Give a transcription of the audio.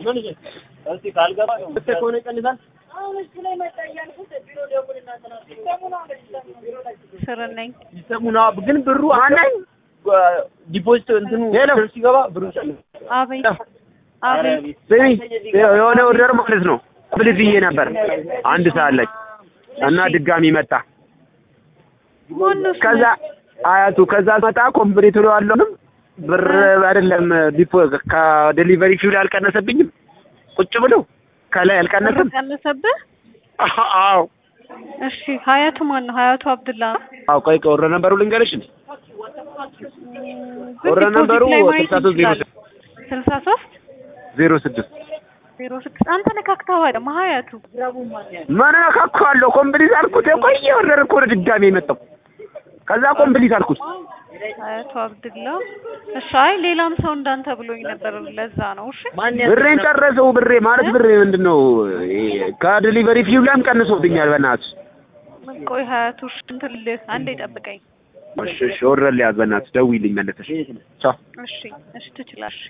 ከሆነ ይቀንሳል። ስር ነኝ። ይሰሙና ግን ብሩ አናይ ዲፖዚት እንትኑ ሲገባ ብሩ ይጨምራል። አቤት አቤት። ስሚ የሆነ ኦርደር ማለት ነው ብልት ብዬ ነበር አንድ ሰዓት ላይ እና ድጋሚ መጣ። ማነው ስሙ? ከዛ አያቱ ከዛ መጣ ኮምፕሊት ብለዋለሁንም ብር አይደለም ዲፖ ከዴሊቨሪ ፊውል አልቀነሰብኝም። ቁጭ ብሎ ከላይ አልቀነሰም። ቀነሰብህ? አዎ እሺ ሀያቱ ማን ነው? ሀያቱ አብዱላ ነው? አዎ ቆይ ቆይ ኦርደር ነበሩ ልንገርሽ እንዴ ግን ኦርደር ዲፖዚት ነበሩ ላይ ማየት ስልሳ ሶስት ዜሮ እንችላለን። ስልሳ ሶስት ዜሮ ስድስት ዜሮ ስድስት አንተ ነካክተኸዋል። ደግሞ ሀያቱ ምን ነካካዋለሁ? ኮምፕሊት አልኩት። የቆየ ኦርደር እኮ ነው ድጋሚ የመጣው። ከዛ ኮምፕሊት አልኩት። ሀያቱ አብዱላ። እሺ አይ ሌላም ሰው እንዳንተ ብሎኝ ነበር። ለዛ ነው። እሺ ብሬን ጨረሰው። ብሬ ማለት ብሬ ምንድን ነው ከዴሊቨሪ ፊው ላይም ቀንሶብኛል። በእናትህ ቆይ ሀያቱ እሺ እንትን ልልህ አንዴ ጠብቀኝ። እሺ እሺ ኦርደር ሊያዝ በእናትህ ደውይልኝ መለሰሽ። ቻው እሺ እሺ ትችላለሽ።